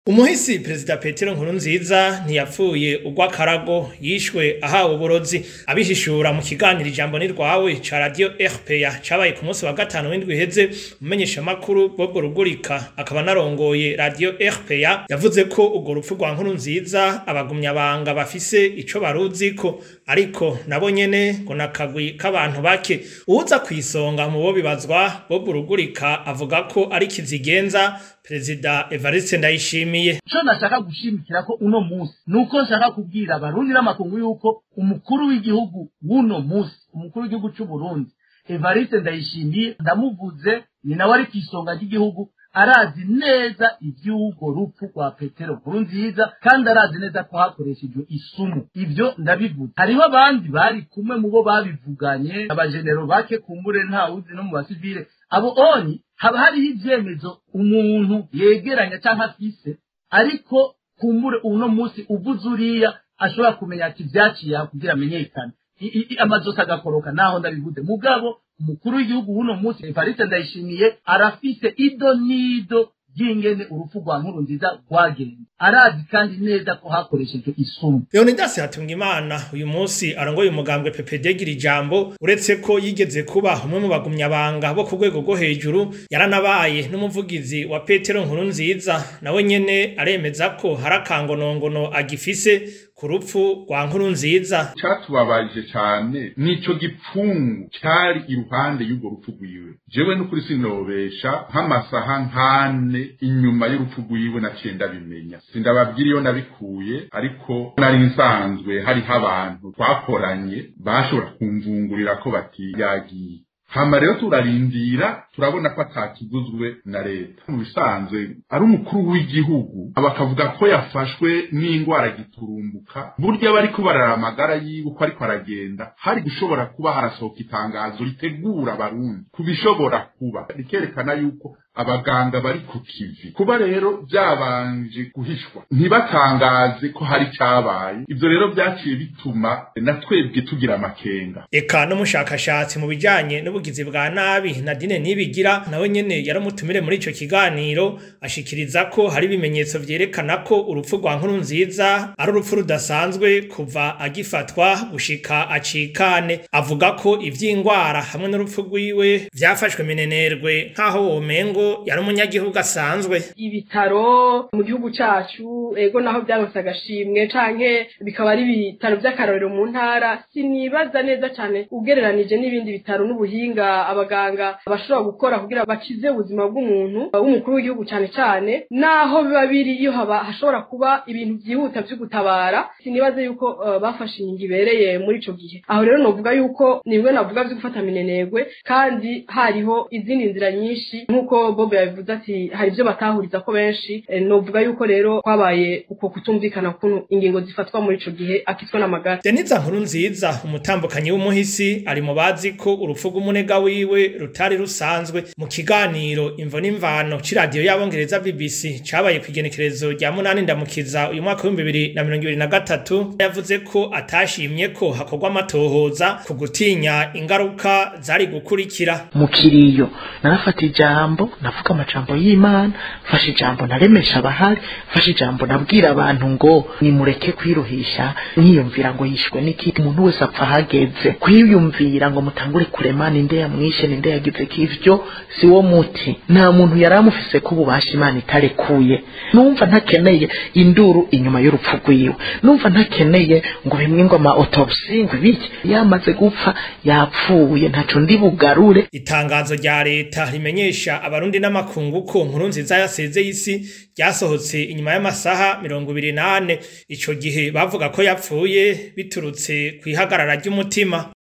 umuhisi perezida petero nkurunziza ntiyapfuye urw'akarago yishwe ahawe uburozi abihishura mu kiganiro ijambo ni rwawe ca radio rpa cabaye ku munsi wa gatanu w'indwi iheze umumenyeshamakuru bobwo rugurika akaba narongoye radio rpa yavuze ko urwo rupfu rwa nkurunziza abagumyabanga bafise ico baruziko ariko nabo nyene ngo nakagwi k'abantu bake uwuza kw'isonga mu bo bibazwa bobwo rugurika avuga ko ari kizigenza perezida evariste ndayishimiye ico nashaka gushimikira ko uno musi nuko nshaka kubwira abarundi n'amakungu yuko umukuru w'igihugu w'uno musi umukuru w'igihugu c'uburundi evariste ndayishimiye ndamuvuze ni nawe ari kw'isonga ry'igihugu arazi neza ivy'urwo rupfu rwa petero nkurunziza kandi arazi neza ko hakoreshejwe isumu ivyo ndabivuze hariho abandi bari kumwe mu bo babivuganye abajenero bake kumbure ntawuzi no mu basivile abo onyi haba hariho ivyemezo umuntu yegeranya canke afise ariko kumbure uno musi uvuze uriya ashobora kumenya ati vyaciye aho kugira amenyekane amazosi agakoroka naho ndabivuze mugabo umukuru w'igihugu w'uno musi evariste ndayishimiye arafise ido n'ido ry'ingene urupfu rwa nkuru nziza rwagenze arazi kandi neza ko hakoreshejwe isumu leonidas hatungimana uyu munsi arongoye umugambwe ppd gira ijambo uretse ko yigeze kuba umwe mu bagumyabanga bo ku rwego rwo hejuru yaranabaye n'umuvugizi wa petero nkuru nziza nawe nyene aremeza ko hari akangonongono agifise ku rupfu rwa nkuru nziza catubabaje cane nico gipfungu cari iruhande y'urwo rupfu rwiwe jewe n'ukuri sinobesha nk'amasaha nkane inyuma y'urupfu rwiwe naciye ndabimenya sindababwira iyo nabikuye ariko nari nsanzwe hariho abantu twakoranye bashobora kumvungurira ko bati yagiye hama rero turarindira turabona ko atakiguzwe na leta mu bisanzwe ari umukuru w'igihugu bakavuga ko yafashwe n'indwara giturumbuka burya bariko barara amagara yiwe uko ariko aragenda hari gushobora kuba harasohoka itangazo ritegura abarundi ku bishobora kuba rikerekana yuko abaganga bari ku kivi kuba rero byabanje guhishwa ntibatangaze ko hari cyabaye ibyo rero byaciye bituma na twebwe tugira amakenga eka n'umushakashatsi mu bijanye n'ubugizi bwa nabi nadine nibigira nawe nyene yaramutumire muri ico kiganiro ashikiriza ko hari ibimenyetso vyerekana ko urupfu rwa nkuru nziza ari urupfu rudasanzwe kuva agifatwa gushika acikane avuga ko ivy'ingwara hamwe n'urupfu rwiwe vyafashwe minenerwe nk'aho womengo yari umunyagihugu asanzwe ibitaro mu gihugu cacu ego naho byaronse agashimwe canke bikaba ari ibitaro vy'akarorero mu ntara sinibaza neza cane ugereranije n'ibindi bitaro n'ubuhinga abaganga bashobora gukora kugira bakize ubuzima bw'umuntu w'umukuru w'igihugu cane cane naho biba biri iyo haba hashobora kuba ibintu vyihuta vyo gutabara sinibaze yuko uh, bafashe ingingo ibereye muri ico gihe aho rero novuga yuko nibwo navuga vyo gufata minenegwe kandi hariho izindi nzira nyinshi nk'uko bob yabivuze ati hari ibyo batahuriza ko benshi novuga yuko rero kwabaye uko kutumvikana kuntu ingingo zifatwa muri ico gihe akitwa n'amagara deniza nkuru nziza umutambukanyi w'umuhisi ari mu bazi ko urupfu rw'umunega wiwe rutari rusanzwe mu kiganiro imvo n'imvano c'iradiyo y'abongereza bbc cabaye kw'igenekerezo rya munani ndamukiza uyu mwaka w'ibihumbi bibiri na mirongo ibiri na gatatu yavuze ko atashimye ko hakorwa amatohoza ku gutinya ingaruka zari gukurikira mu kiriyo narafata ijambo navuga amajambo y'imana mfashe ijambo naremesha abahari mfashe ijambo nabwira abantu ngo nimureke kwiruhisha niyumvira ngo yishwe n'iki umuntu wese apfa ahageze kwiyumvira ngo mutangure kurema ninde yamwishe ninde yagize kivyo si wo muti nta muntu yari amufise ko ububasha imana itarekuye numva ntakeneye induru inyuma y'urupfu rwiwe numva ntakeneye ngo bimwe ngo ama autopsy ngo ibiki yamaze gupfa yapfuye ntaco ndi bugarure itangazo rya leta rimenyesha abarundi n'amakungu ko nkuru nziza yasezeye isi ryasohotse inyuma y'amasaha mirongo ibiri n'ane ico gihe bavuga ko yapfuye biturutse kw'ihagarara ry'umutima